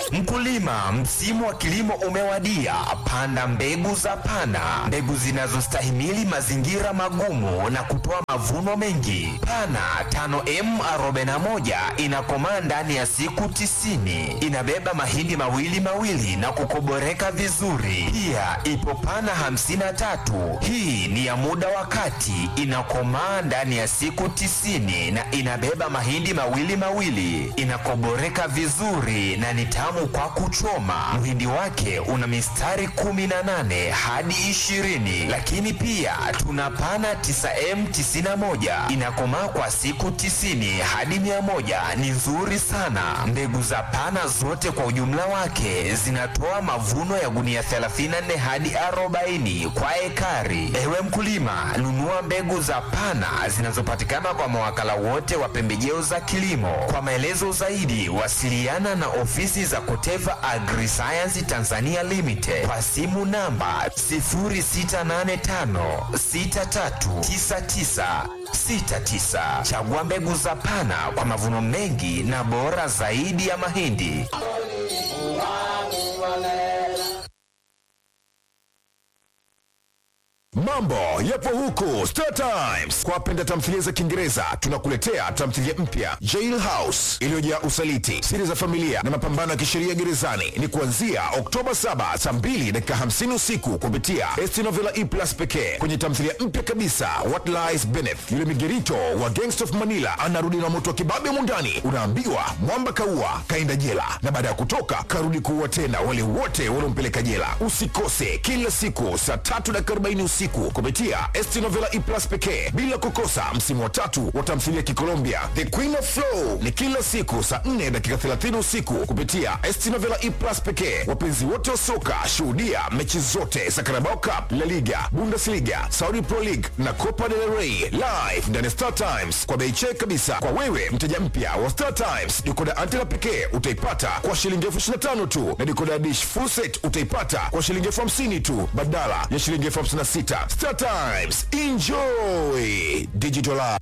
Mkulima, msimu wa kilimo umewadia. Panda mbegu za Pana, mbegu zinazostahimili mazingira magumu na kutoa mavuno mengi. Pana 5M41 inakomaa ndani ya siku tisini. Inabeba mahindi mawili mawili na kukoboreka vizuri. Pia ipo Pana 53, hii ni ya muda wa kati, inakomaa ndani ya siku tisini na inabeba mahindi mawili mawili, inakoboreka vizuri na ni tamu kwa kuchoma. Mhindi wake una mistari 18 hadi 20. Lakini pia tuna pana 9M91 inakomaa kwa siku 90 hadi 100, ni nzuri sana. Mbegu za pana zote kwa ujumla wake zinatoa mavuno ya gunia 34 hadi 40 kwa ekari. Ewe mkulima, nunua mbegu za pana zinazopatikana kwa mawakala wote wa pembejeo za kilimo. Kwa maelezo zaidi, wasiliana na ofisi za Koteva Agriscience Tanzania Limited kwa simu namba 0685639969. Chagua mbegu za Pana kwa mavuno mengi na bora zaidi ya mahindi. Mambo yapo huku Star Times. Kwa wapenda tamthilia za Kiingereza, tunakuletea tamthilia mpya Jail House iliyojaa usaliti, siri za familia na mapambano ya kisheria gerezani. Ni kuanzia Oktoba 7 saa 2 dakika 50 usiku kupitia ST Novela E Plus pekee. Kwenye tamthilia mpya kabisa What Lies Beneath, yule migerito wa Gangsta of Manila anarudi na moto wa kibabe mundani. Unaambiwa mwamba kaua kaenda jela, na baada ya kutoka karudi kuua tena wale wote waliompeleka jela. Usikose kila siku saa tatu dakika 40 usiku kupitia ST Novela E Plus pekee, bila kukosa msimu wa tatu wa tamthilia Kikolombia The Queen of Flow ni kila siku saa 4 dakika 30 usiku kupitia ST Novela E Plus pekee. Wapenzi wote wa soka, shuhudia mechi zote za Carabao Cup, La Liga, Bundesliga, Saudi Pro League na Copa del Rey live ndani ya Star Times kwa bei check kabisa. Kwa wewe mteja mpya wa Star Times, dikoda antena pekee utaipata kwa shilingi elfu ishirini na tano tu na dikoda dish full set utaipata kwa shilingi elfu hamsini tu badala ya shilingi elfu hamsini na sita. Star Times, enjoy digital life.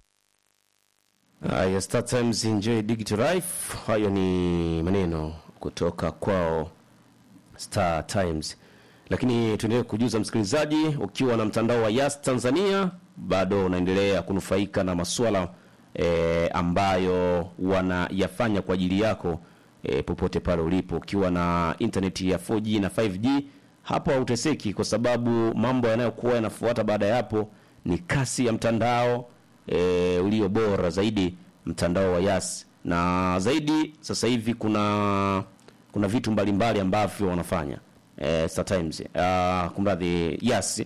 Haya, Star Times enjoy digital life. Hayo ni maneno kutoka kwao Star Times, lakini tuendelee kujuza msikilizaji, ukiwa na mtandao wa Yas Tanzania bado unaendelea kunufaika na masuala e, ambayo wanayafanya kwa ajili yako e, popote pale ulipo, ukiwa na intaneti ya 4G na 5G hapo hauteseki, kwa sababu mambo yanayokuwa yanafuata baada ya hapo ni kasi ya mtandao e, ulio bora zaidi, mtandao wa Yas. Na zaidi sasa hivi kuna kuna vitu mbalimbali ambavyo wanafanya e, Star Times uh, kumradhi Yas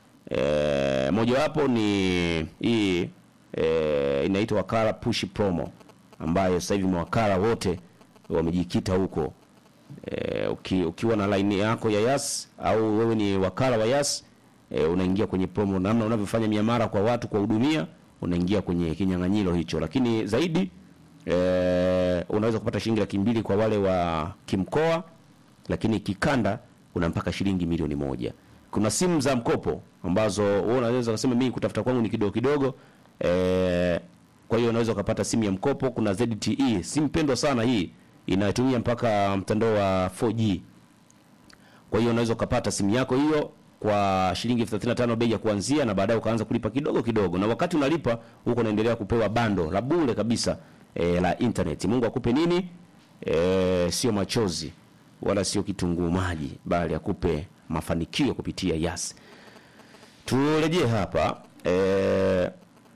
e, mojawapo ni hii e, inaitwa wakala push promo ambayo sasa hivi mawakala wote wamejikita huko e, uki, ukiwa na line yako ya Yas au wewe ni wakala wa Yas e, unaingia kwenye promo, namna unavyofanya miamara kwa watu kwa hudumia, unaingia kwenye kinyang'anyiro hicho. Lakini zaidi e, unaweza kupata shilingi laki mbili kwa wale wa kimkoa, lakini kikanda una mpaka shilingi milioni moja. Kuna simu za mkopo ambazo wewe unaweza kusema mimi kutafuta kwangu ni kidogo kidogo e, kwa hiyo unaweza ukapata simu ya mkopo. Kuna ZTE, simu pendwa sana hii inatumia mpaka mtandao wa 4G. Kwa hiyo unaweza ukapata simu yako hiyo kwa shilingi elfu thelathini na tano bei ya kuanzia, na baadaye ukaanza kulipa kidogo kidogo, na wakati unalipa huko unaendelea kupewa bando la bure kabisa e, la internet. Mungu akupe nini? E, sio machozi wala sio kitunguu maji, bali akupe mafanikio kupitia Yas. Turejee hapa e,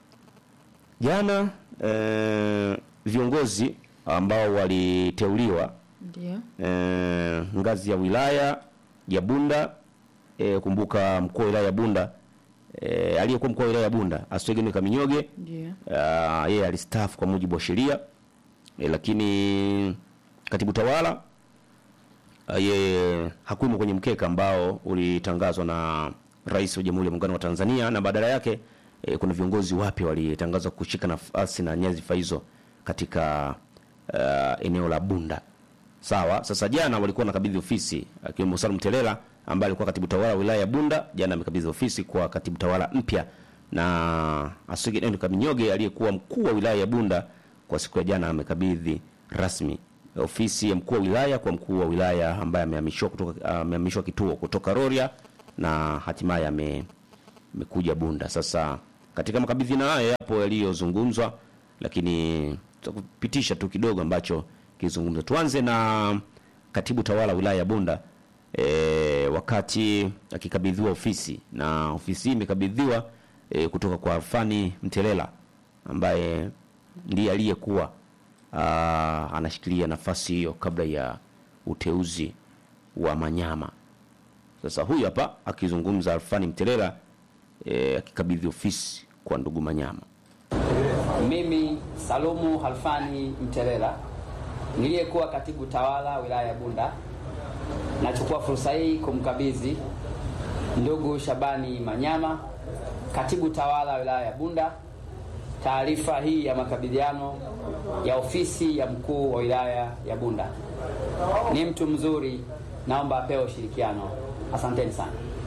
jana e, viongozi ambao waliteuliwa Ndio. e, ngazi ya wilaya ya Bunda e, kumbuka mkuu wa wilaya ya Bunda e, aliyekuwa mkuu wa wilaya ya Bunda Aswegeni Kaminyoge Ndio. Ah, yeye alistaafu kwa mujibu wa sheria e, lakini katibu tawala ah, yeye hakuwemo kwenye mkeka ambao ulitangazwa na Rais wa Jamhuri ya Muungano wa Tanzania, na badala yake e, kuna viongozi wapya walitangazwa kushika nafasi na nyadhifa hizo katika uh, eneo la Bunda. Sawa. Sasa jana walikuwa nakabidhi ofisi akiwemo Salum Telela ambaye alikuwa katibu tawala wa wilaya ya Bunda, jana amekabidhi ofisi kwa katibu tawala mpya, na Aswege Kaminyoge aliyekuwa mkuu wa wilaya ya Bunda kwa siku ya jana amekabidhi rasmi ofisi ya mkuu wa wilaya kwa mkuu wa wilaya ambaye amehamishwa kutoka amehamishwa kituo kutoka Rorya na hatimaye ame amekuja Bunda. Sasa katika makabidhiano haya yapo yaliyozungumzwa, lakini tutakupitisha tu kidogo ambacho kilizungumzwa. Tuanze na katibu tawala wilaya ya Bunda e, wakati akikabidhiwa ofisi na ofisi hii imekabidhiwa e, kutoka kwa Alfani Mtelela ambaye ndiye aliyekuwa ah, anashikilia nafasi hiyo kabla ya uteuzi wa Manyama. Sasa huyu hapa akizungumza Alfani Mtelela e, akikabidhi ofisi kwa ndugu Manyama. Mimi Salumu Halfani Mtelela niliyekuwa katibu tawala wilaya ya Bunda, nachukua fursa hii kumkabidhi ndugu Shabani Manyama, katibu tawala wilaya ya Bunda, taarifa hii ya makabidhiano ya ofisi ya mkuu wa wilaya ya Bunda. Ni mtu mzuri, naomba apewe ushirikiano. Asanteni sana.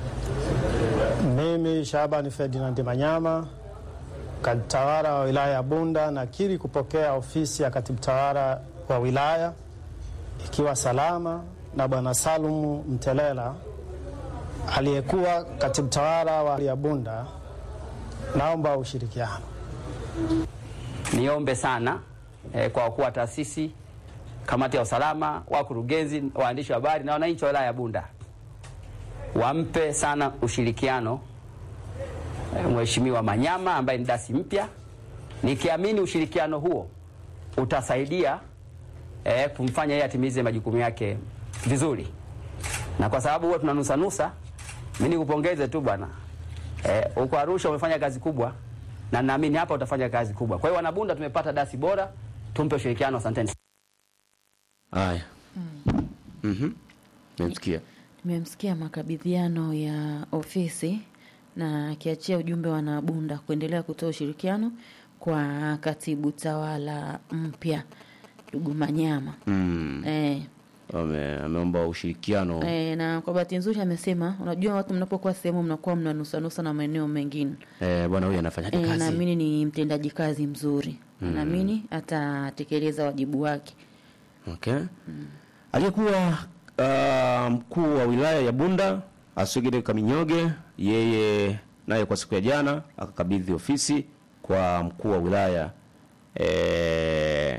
Mimi Shabani Ferdinand Manyama, katibu tawala wa wilaya ya Bunda, nakiri kupokea ofisi ya katibu tawala wa wilaya ikiwa salama na bwana Salumu Mtelela aliyekuwa katibu tawala wa ya Bunda. Naomba ushirikiano. Niombe sana eh, kwa wakuu wa taasisi, kamati ya usalama, wakurugenzi, waandishi wa habari na wananchi wa wilaya ya Bunda wampe sana ushirikiano eh, Mheshimiwa Manyama ambaye ni dasi mpya, nikiamini ushirikiano huo utasaidia eh, kumfanya yeye atimize majukumu yake vizuri, na kwa sababu huwa tunanusanusa, mimi nikupongeze tu bwana eh, uko Arusha umefanya kazi kubwa na naamini hapa utafanya kazi kubwa. Kwa hiyo wanabunda, tumepata dasi bora, tumpe ushirikiano. Asanteni. Haya, mhm, nimemsikia Nimemsikia makabidhiano ya ofisi na akiachia ujumbe wa Nabunda kuendelea kutoa ushirikiano kwa katibu tawala mpya ndugu Manyama. mm. Eh, Ame, ameomba ushirikiano eh, na kwa bahati nzuri amesema, unajua watu mnapokuwa sehemu mnakuwa mnanusanusa na maeneo mengine. eh, bwana huyu anafanyaje Eh, kazi naamini ni mtendaji kazi mzuri, naamini atatekeleza wajibu wake. okay. aliyekuwa uh, mkuu wa wilaya ya Bunda Asogere Kaminyoge, yeye naye kwa siku ya jana akakabidhi ofisi kwa mkuu wa wilaya eh,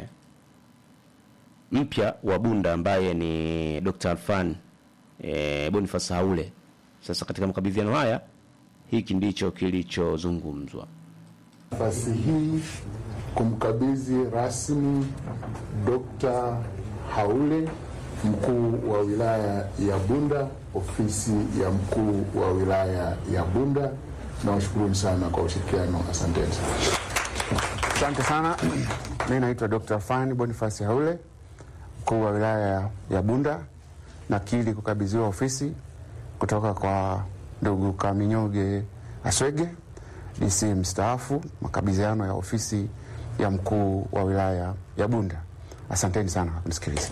mpya wa Bunda ambaye ni Dr. Alfan eh, Boniface Haule. Sasa katika makabidhiano haya hiki ndicho kilichozungumzwa. nafasi hii kumkabidhi rasmi Dr. Haule mkuu wa wilaya ya Bunda ofisi ya mkuu wa wilaya ya Bunda. Nawashukuruni sana kwa ushirikiano, asanteni sana. Asante sana. Mi naitwa Dr. Fani Bonifasi Haule, mkuu wa wilaya ya Bunda. Nakili kukabidhiwa ofisi kutoka kwa ndugu Kaminyoge Aswege, DC mstaafu, makabidhiano ya ofisi ya mkuu wa wilaya ya Bunda. Asanteni sana kwa kunisikiliza.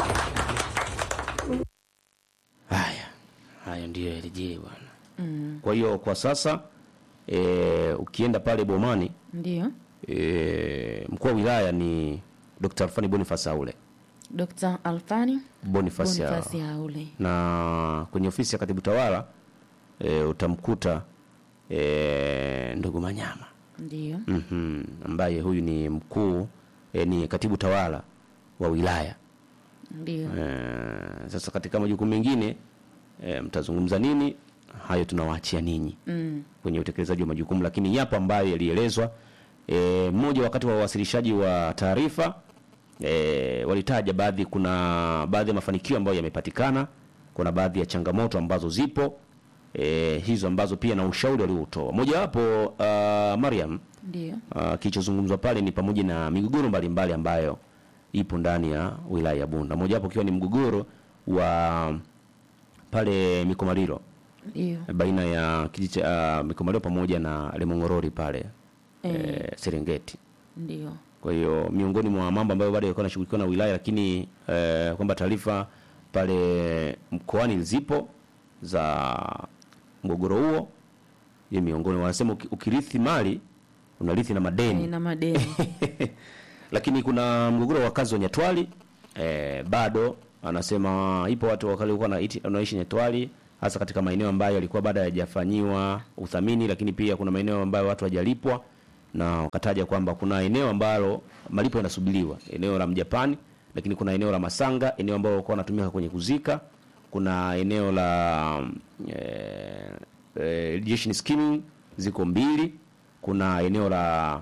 Haya, haya ndiyo yarejee bwana. Kwa hiyo kwa sasa e, ukienda pale Bomani Ndio e, mkuu wa wilaya ni Dr. Alfani Boniface Haule Dr. Alfani Boniface ya- Bonifasi Haule. na kwenye ofisi ya katibu tawala e, utamkuta e, ndugu Manyama Ndio mm ambaye huyu ni mkuu e, ni katibu tawala wa wilaya ndio e, sasa katika majukumu mengine e, mtazungumza nini hayo tunawaachia ninyi mm. kwenye utekelezaji wa majukumu, lakini yapo ambayo yalielezwa. E, mmoja wakati wa uwasilishaji wa taarifa e, walitaja baadhi, kuna baadhi ya mafanikio ambayo yamepatikana, kuna baadhi ya changamoto ambazo zipo e, hizo ambazo pia na ushauri walioutoa. Mojawapo uh, Mariam ndio uh, kilichozungumzwa pale ni pamoja na migogoro mbalimbali ambayo ipo ndani ya wilaya ya Bunda, mojawapo ikiwa ni mgogoro wa pale Mikomaliro ndio baina ya kijiji cha uh, Mikomalio pamoja na Lemongorori pale Eh. eh, Serengeti. ndio Kwa hiyo miongoni mwa mambo ambayo bado yalikuwa yanashughulikiwa na wilaya, lakini eh, kwamba taarifa pale mkoani zipo za mgogoro huo, ni miongoni wanasema uki- ukirithi mali unarithi na madeni Eh, na madeni lakini kuna mgogoro wa wakazi wa Nyatwali e, bado anasema ipo watu wakali walikuwa wanaiti- wanaishi Nyatwali hasa katika maeneo ambayo yalikuwa bado hayajafanyiwa uthamini, lakini pia kuna maeneo ambayo watu hawajalipwa, na wakataja kwamba kuna eneo ambalo malipo yanasubiriwa, eneo la Mjapani, lakini kuna eneo la Masanga, eneo ambalo walikuwa wanatumika kwenye kuzika, kuna eneo la eh, eh, irrigation scheme ziko mbili, kuna eneo la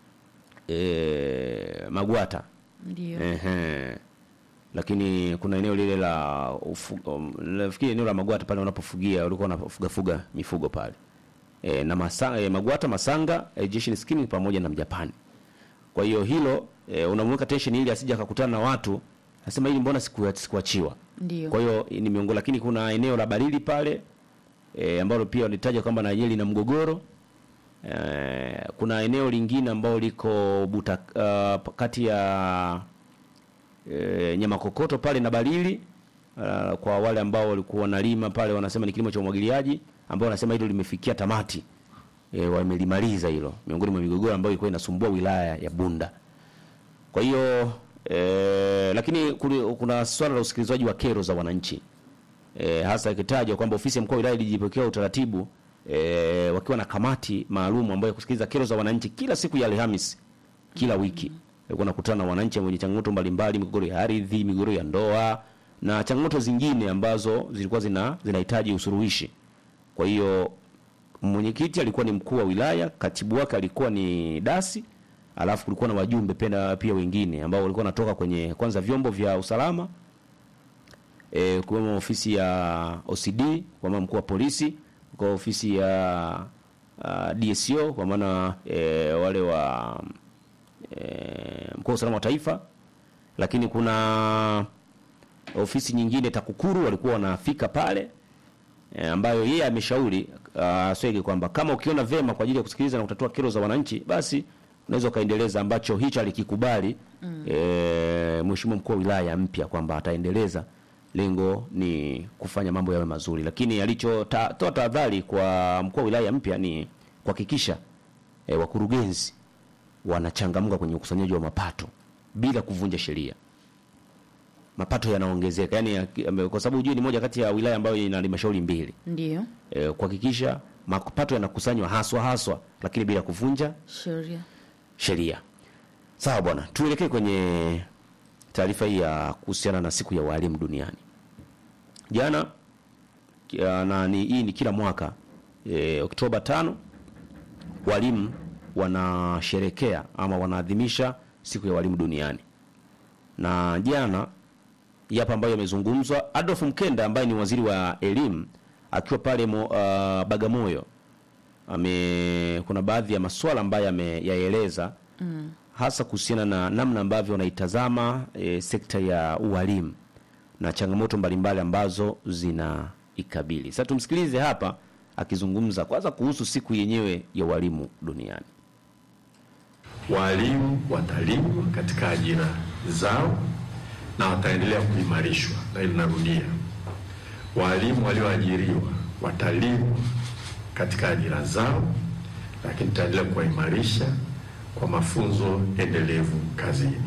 eh, Magwata Ndio. Ehe. Lakini kuna eneo lile la ufu- um, nafikiri eneo la Magwata pale wanapofugia walikuwa wanafuga fuga mifugo pale. E, na masa, e, Magwata Masanga irrigation scheme pamoja na Mjapani. Kwa hiyo hilo e, unamweka tension ili asije akakutana na watu nasema hili mbona siku sikuachiwa. Ndio. Kwa hiyo ni miongoni, lakini kuna eneo la Barili pale e, ambalo pia walitaja kwamba na yenyewe lina mgogoro. E, kuna eneo lingine ambalo liko buta, uh, kati ya e, nyama kokoto pale na Barili uh, kwa wale ambao walikuwa wanalima pale wanasema ni kilimo cha umwagiliaji ambao wanasema hilo limefikia tamati e, wamelimaliza hilo miongoni mwa migogoro ambayo ilikuwa inasumbua wilaya ya Bunda. Kwa hiyo e, lakini kuli- kuna swala la usikilizwaji wa kero za wananchi e, hasa ikitajwa kwamba ofisi ya mkuu wa wilaya ilijipokea utaratibu e, wakiwa na kamati maalum ambayo ya kusikiliza kero za wananchi kila siku ya Alhamisi kila wiki. Walikuwa nakutana na wananchi wenye changamoto mbalimbali, migogoro ya ardhi, migogoro ya ndoa na changamoto zingine ambazo zilikuwa zina zinahitaji usuluhishi. Kwa hiyo mwenyekiti alikuwa ni mkuu wa wilaya, katibu wake alikuwa ni dasi, alafu kulikuwa na wajumbe pia, pia wengine ambao walikuwa wanatoka kwenye kwanza vyombo vya usalama e, kuwemo ofisi ya OCD kwa maana mkuu wa polisi, kwa ofisi ya uh, DSO kwa maana e, wale wa e, mkuu wa usalama wa taifa, lakini kuna ofisi nyingine TAKUKURU walikuwa wanafika pale e, ambayo yeye ameshauri uh, Swege kwamba kama ukiona vema kwa ajili ya kusikiliza na kutatua kero za wananchi, basi unaweza ukaendeleza ambacho hicho alikikubali mm. e, mheshimiwa mkuu wa wilaya mpya kwamba ataendeleza lengo ni kufanya mambo yawe mazuri, lakini alichotoa ta, tahadhari kwa mkuu wa wilaya mpya ni kuhakikisha e, wakurugenzi wanachangamka kwenye ukusanyaji wa mapato bila kuvunja sheria mapato yanaongezeka yani ya- kwa sababu hujui ni moja kati ya wilaya ambayo ina halmashauri mbili Ndio. e, kuhakikisha mapato yanakusanywa haswa haswa lakini bila kuvunja Sheria. sheria sawa bwana tuelekee kwenye taarifa hii ya kuhusiana na siku ya walimu duniani jana kia- na ni, hii ni kila mwaka e, oktoba tano walimu wanasherekea ama wanaadhimisha siku ya walimu duniani na jana yapo ambayo yamezungumzwa Adolf Mkenda ambaye ni waziri wa elimu akiwa pale mo, uh, Bagamoyo ame kuna baadhi ya masuala ambayo ameyaeleza mm. hasa kuhusiana na namna ambavyo wanaitazama e, sekta ya ualimu na changamoto mbalimbali ambazo zinaikabili. Sasa tumsikilize hapa akizungumza kwanza kuhusu siku yenyewe ya walimu duniani. Walimu watalindwa katika ajira zao na wataendelea kuimarishwa, na hili narudia, walimu walioajiriwa watalindwa katika ajira zao, lakini tutaendelea kuwaimarisha kwa mafunzo endelevu kazini.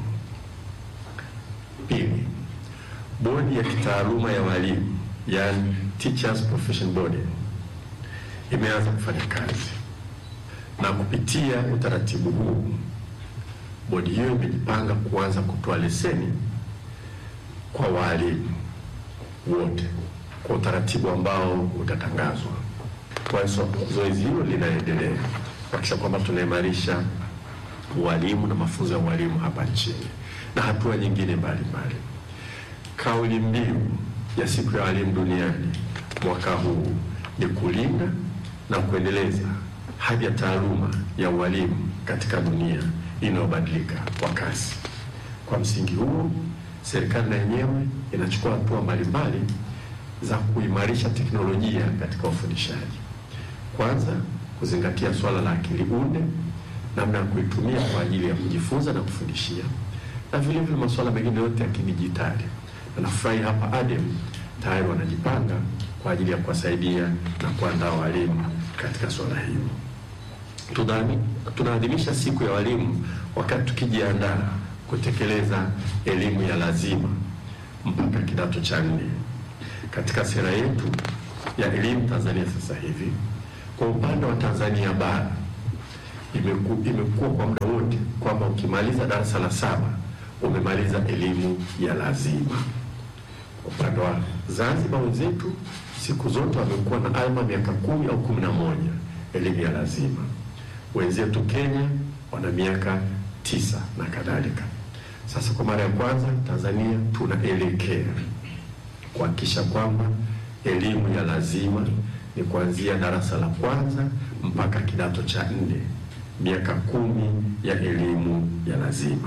Pili, bodi ya kitaaluma ya walimu, yani Teachers Profession Board, imeanza kufanya kazi na kupitia utaratibu huu bodi hiyo imejipanga kuanza kutoa leseni kwa walimu wote kwa utaratibu ambao utatangazwa. Kwa hiyo zoezi hilo linaendelea kuhakikisha kwamba tunaimarisha ualimu na mafunzo ya ualimu hapa nchini na hatua nyingine mbalimbali. Kauli mbiu ya siku ya walimu duniani mwaka huu ni kulinda na kuendeleza hadhi ya taaluma ya ualimu katika dunia inayobadilika kwa kasi. Kwa msingi huo, serikali na yenyewe inachukua hatua mbalimbali za kuimarisha teknolojia katika ufundishaji. Kwanza, kuzingatia swala la akili unde, namna ya kuitumia kwa ajili ya kujifunza na kufundishia, na vile vile masuala mengine yote ya kidijitali. Na nafurahi hapa ADEM tayari wanajipanga kwa ajili ya kuwasaidia na kuandaa walimu katika swala hilo. Tunaadhimisha siku ya walimu wakati tukijiandaa kutekeleza elimu ya lazima mpaka kidato cha nne. Katika sera yetu ya elimu Tanzania sasa hivi, kwa upande wa Tanzania bara imeku, imekuwa kwa muda wote kwamba ukimaliza darasa la saba umemaliza elimu ya lazima. Upande wa Zanzibar wenzetu siku zote wamekuwa na alma miaka kumi au kumi na moja elimu ya lazima. Wenzetu Kenya wana miaka tisa na kadhalika. Sasa kwa mara ya kwanza Tanzania tunaelekea kuhakikisha kwamba elimu ya lazima ni kuanzia darasa la kwanza mpaka kidato cha nne, miaka kumi ya elimu ya lazima.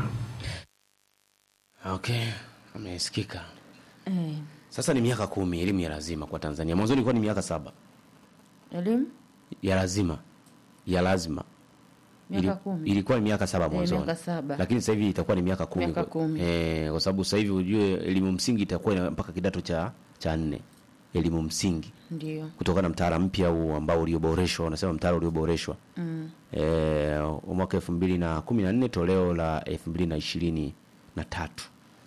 Okay, amesikika. Eh, Sasa ni miaka kumi elimu ya lazima kwa Tanzania. Mwanzo ilikuwa ni miaka saba elimu ya lazima ya lazima miaka Ili- kumi ilikuwa ni miaka saba Eh, mwanzoni, miaka saba. lakini sasa hivi itakuwa ni miaka kumi, Miaka kwa- kumi. Eh, kwa sababu sasa hivi ujue elimu msingi itakuwa ina- mpaka kidato cha cha nne elimu msingi ndio kutokana na mtaala mpya huu ambao ulioboreshwa, wanasema mtaala ulioboreshwa mm. eh, mwaka elfu mbili na kumi na nne toleo la elfu mbili na ishirini na tatu.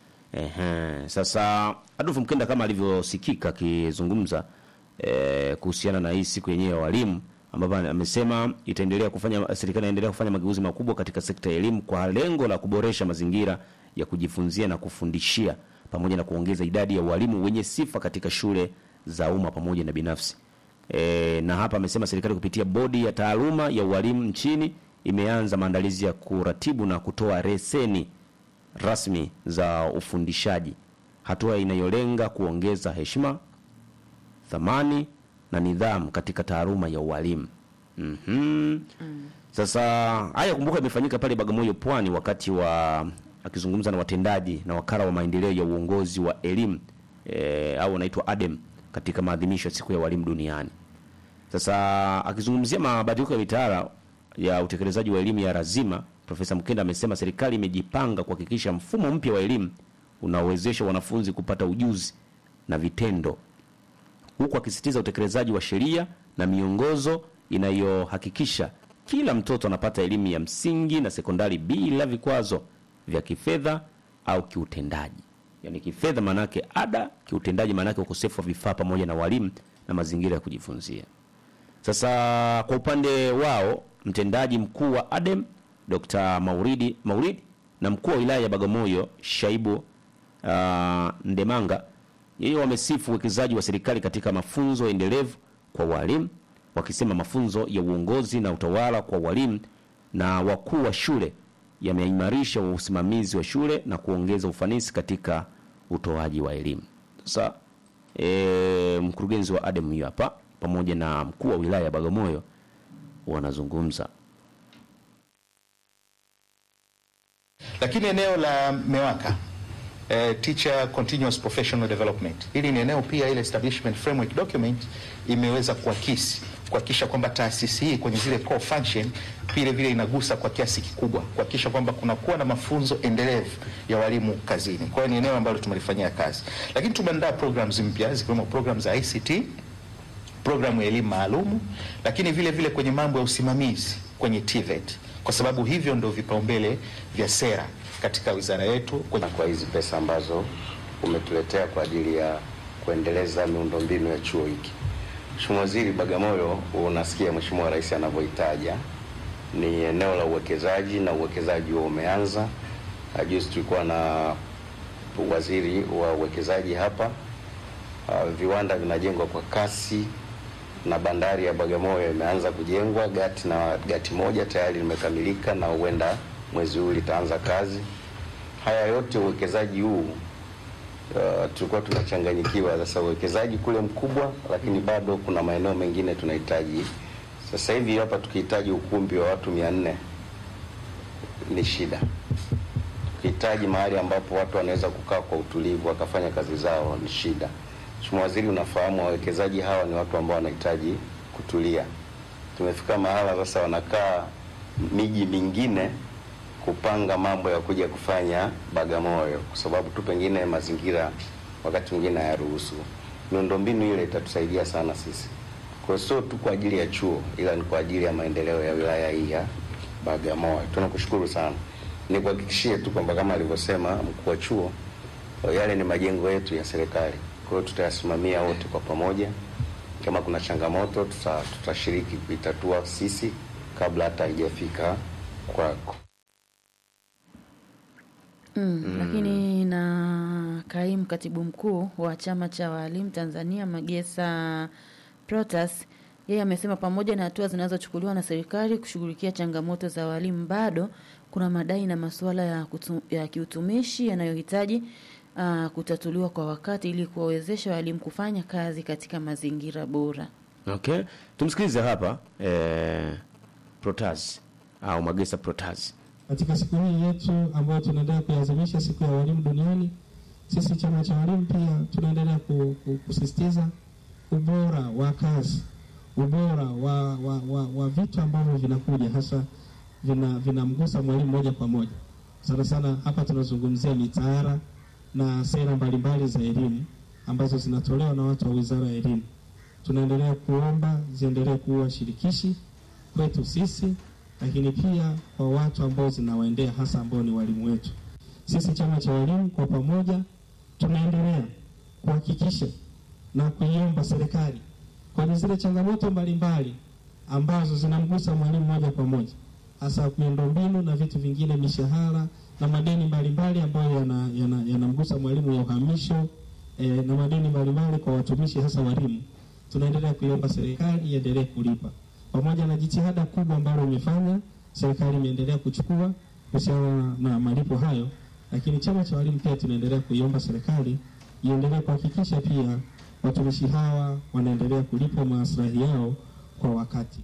Ehe, sasa Adolfu Mkenda kama alivyosikika akizungumza eh, kuhusiana na hii siku yenyewe ya walimu ambapo amesema itaendelea kufanya serikali inaendelea kufanya mageuzi makubwa katika sekta ya elimu kwa lengo la kuboresha mazingira ya kujifunzia na kufundishia pamoja na kuongeza idadi ya walimu wenye sifa katika shule za umma pamoja na binafsi. E, na hapa amesema serikali kupitia bodi ya taaluma ya ualimu nchini imeanza maandalizi ya kuratibu na kutoa leseni rasmi za ufundishaji, hatua inayolenga kuongeza heshima, thamani na nidhamu katika taaluma ya ualimu. Mhm. Sasa haya kumbuka, imefanyika pale Bagamoyo Pwani, wakati wa akizungumza na watendaji na wakala wa maendeleo ya uongozi wa elimu e, au anaitwa ADEM katika maadhimisho ya siku ya walimu duniani. Sasa akizungumzia mabadiliko ya mitaala ya utekelezaji wa elimu ya lazima, Profesa Mkenda amesema serikali imejipanga kuhakikisha mfumo mpya wa elimu unaowezesha wanafunzi kupata ujuzi na vitendo, huku akisisitiza utekelezaji wa sheria na miongozo inayohakikisha kila mtoto anapata elimu ya msingi na sekondari bila vikwazo vya kifedha au kiutendaji. Yaani kifedha maanake ada, kiutendaji maanake ukosefu wa vifaa pamoja na walimu na mazingira ya kujifunzia. Sasa kwa upande wao mtendaji mkuu wa ADEM Dr. Mauridi Mauridi na mkuu wa wilaya ya Bagamoyo Shaibu uh, Ndemanga yeye wamesifu uwekezaji wa serikali katika mafunzo endelevu kwa walimu, wakisema mafunzo ya uongozi na utawala kwa walimu na wakuu wa shule yameimarisha usimamizi wa shule na kuongeza ufanisi katika utoaji wa elimu. Sasa e, mkurugenzi wa ADEM huyo hapa pamoja na mkuu wa wilaya ya Bagamoyo wanazungumza. Lakini eneo la MEWAKA eh, Teacher Continuous Professional Development, hili ni eneo pia, ile establishment framework document imeweza kuakisi kuhakikisha kwamba taasisi hii kwenye zile core function vile vile inagusa kwa kiasi kikubwa kuhakikisha kwamba kunakuwa na mafunzo endelevu ya walimu kazini. Kwa hiyo ni eneo ambalo tumelifanyia kazi, lakini tumeandaa programs mpya zikiwemo programs za ICT programu ya elimu maalumu, lakini vile vile kwenye mambo ya usimamizi kwenye TVET, kwa sababu hivyo ndio vipaumbele vya sera katika wizara yetu kwenye kwa hizi pesa ambazo umetuletea kwa ajili ya kuendeleza miundombinu ya chuo hiki. Mheshimiwa Waziri, Bagamoyo unasikia Mheshimiwa Rais anavyoitaja ni eneo la uwekezaji na uwekezaji huo umeanza. Na Juzi tulikuwa na waziri wa uwekezaji hapa. Uh, viwanda vinajengwa kwa kasi na bandari ya Bagamoyo imeanza kujengwa. Gati na gati moja tayari limekamilika na huenda mwezi huu litaanza kazi. Haya yote uwekezaji huu uh, tulikuwa tunachanganyikiwa. Sasa uwekezaji kule mkubwa, lakini bado kuna maeneo mengine tunahitaji. Sasa hivi hapa tukihitaji ukumbi wa watu mia nne ni shida. Tukihitaji mahali ambapo watu wanaweza kukaa kwa utulivu wakafanya kazi zao ni shida. Mheshimiwa Waziri, unafahamu wawekezaji hawa ni watu ambao wanahitaji kutulia. Tumefika mahala sasa wanakaa miji mingine kupanga mambo ya kuja kufanya Bagamoyo, kwa sababu tu pengine mazingira wakati mwingine hayaruhusu. Miundombinu ile itatusaidia sana sisi, kwa hiyo sio tu kwa ajili ya chuo, ila ni kwa ajili ya maendeleo ya wilaya hii ya Bagamoyo. Tunakushukuru sana. nikuhakikishie tu kwamba kama alivyosema mkuu wa chuo, yale ni majengo yetu ya serikali. Kwa hiyo tutayasimamia wote kwa pamoja. Kama kuna changamoto tuta, tutashiriki kuitatua sisi kabla hata haijafika kwako. Mm, Lakini na kaimu katibu mkuu wa chama cha walimu Tanzania Magesa Protas yeye amesema pamoja na hatua zinazochukuliwa na serikali kushughulikia changamoto za walimu, bado kuna madai na masuala ya, kutu, ya kiutumishi yanayohitaji uh, kutatuliwa kwa wakati ili kuwawezesha walimu kufanya kazi katika mazingira bora. Okay, tumsikilize hapa eh, Protas au Magesa Protas. Katika siku hii yetu ambayo tunaendelea kuiadhimisha siku ya walimu duniani, sisi chama cha walimu pia tunaendelea ku- ku- kusisitiza ubora wa kazi, ubora wa, wa, wa, wa vitu ambavyo vinakuja hasa vina vinamgusa mwalimu moja kwa moja. Sana sana hapa tunazungumzia mitaala na sera mbalimbali za elimu ambazo zinatolewa na watu wa Wizara ya Elimu. Tunaendelea kuomba ziendelee kuwa shirikishi kwetu sisi lakini pia kwa watu ambao zinawaendea hasa ambao ni walimu wetu. Sisi chama cha walimu kwa pamoja tunaendelea kuhakikisha na kuiomba serikali kwenye zile changamoto mbalimbali ambazo zinamgusa mwalimu moja kwa moja, hasa miundombinu na vitu vingine, mishahara na madeni mbalimbali ambayo yanamgusa yana, yanamgusa mwalimu ya uhamisho eh, na madeni mbalimbali kwa watumishi hasa walimu. Tunaendelea kuiomba serikali iendelee kulipa pamoja na jitihada kubwa ambalo imefanya serikali imeendelea kuchukua kuhusiana na malipo hayo, lakini chama cha walimu pia tunaendelea kuiomba serikali iendelee kuhakikisha pia watumishi hawa wanaendelea kulipwa maslahi yao kwa wakati.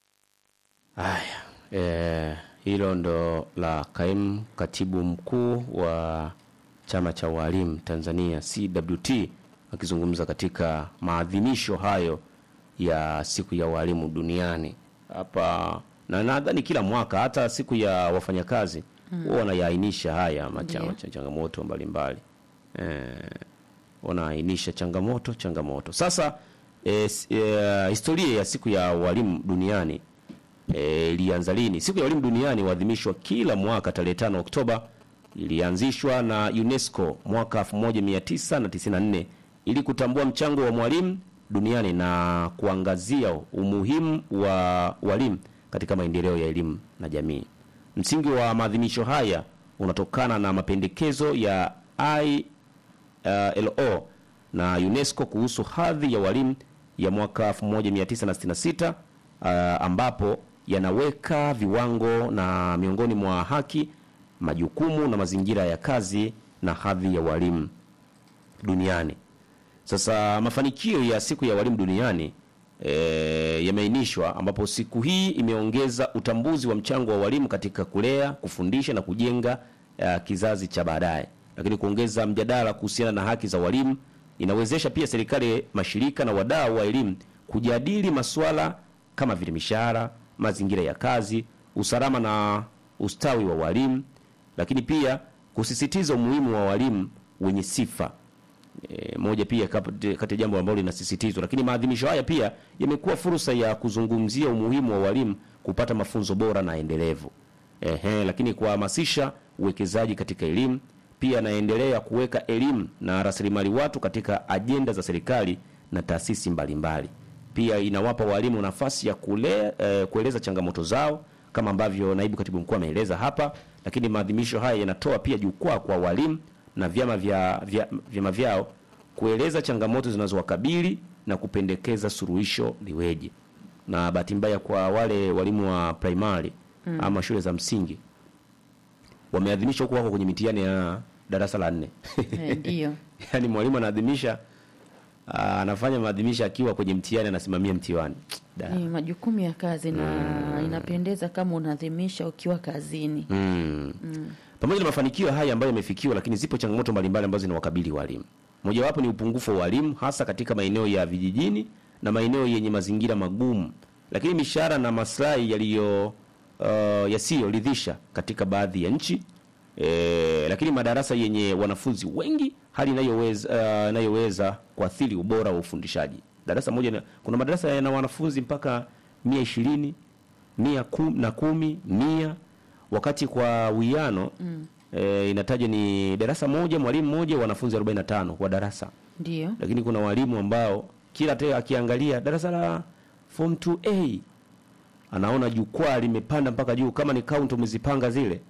Haya, eh, hilo ndo la kaimu katibu mkuu wa chama cha walimu Tanzania CWT akizungumza katika maadhimisho hayo ya siku ya walimu duniani hapa, na nadhani kila mwaka hata siku ya wafanyakazi huwa wanayaainisha haya macha- Ndio. macha- changamoto mbalimbali eh, wanaainisha changamoto changamoto. Sasa eh, s- eh, historia ya siku ya walimu duniani eh, ilianza lini? Siku ya walimu duniani huadhimishwa kila mwaka tarehe 5 Oktoba. Ilianzishwa na UNESCO mwaka 1994 ili kutambua mchango wa mwalimu duniani na kuangazia umuhimu wa walimu katika maendeleo ya elimu na jamii. Msingi wa maadhimisho haya unatokana na mapendekezo ya ILO na UNESCO kuhusu hadhi ya walimu ya mwaka 1966 uh, ambapo yanaweka viwango na miongoni mwa haki, majukumu na mazingira ya kazi na hadhi ya walimu duniani. Sasa mafanikio ya siku ya walimu duniani e, yameainishwa ambapo siku hii imeongeza utambuzi wa mchango wa walimu katika kulea, kufundisha na kujenga uh, kizazi cha baadaye, lakini kuongeza mjadala kuhusiana na haki za walimu inawezesha pia serikali, mashirika na wadau wa elimu kujadili masuala kama vile mishahara, mazingira ya kazi, usalama na ustawi wa walimu, lakini pia kusisitiza umuhimu wa walimu wenye sifa E, moja pia kap- kati ya jambo ambalo linasisitizwa, lakini maadhimisho haya pia yamekuwa fursa ya kuzungumzia umuhimu wa walimu kupata mafunzo bora na endelevu. Ehe, lakini kuhamasisha uwekezaji katika elimu pia anaendelea kuweka elimu na rasilimali watu katika ajenda za serikali na taasisi mbalimbali. Pia inawapa walimu nafasi ya kule, eh, kueleza changamoto zao kama ambavyo naibu katibu mkuu ameeleza hapa, lakini maadhimisho haya yanatoa pia jukwaa kwa walimu na vyama vya, vya, vyama vyao kueleza changamoto zinazowakabili na kupendekeza suluhisho liweje. Na bahati mbaya kwa wale walimu wa primary Mm. ama shule za msingi wameadhimisha huko wako kwenye mitihani ya darasa la nne Eh, Ndio. yaani mwalimu anaadhimisha ah, anafanya maadhimisho akiwa kwenye mtihani anasimamia mtihani Da. Ni majukumu ya kazi na inapendeza kama unaadhimisha ukiwa kazini. Mm. Mm. Pamoja na mafanikio haya ambayo yamefikiwa, lakini zipo changamoto mbalimbali ambazo zinawakabili walimu. Mojawapo ni upungufu wa walimu hasa katika maeneo ya vijijini na maeneo yenye mazingira magumu, lakini mishahara na maslahi yaliyo uh, yasiyoridhisha katika baadhi ya nchi e, lakini madarasa yenye wanafunzi wengi, hali inayoweza uh, inayoweza kuathiri ubora wa ufundishaji. Darasa moja na, kuna madarasa yana wanafunzi mpaka mia ishirini mia kum, na kumi mia wakati kwa wiano Mm. e, inataja ni darasa moja mwalimu mmoja wanafunzi 45 kwa darasa Ndio. lakini kuna walimu ambao kila te akiangalia darasa la form 2A anaona jukwaa limepanda mpaka juu kama ni count umezipanga zile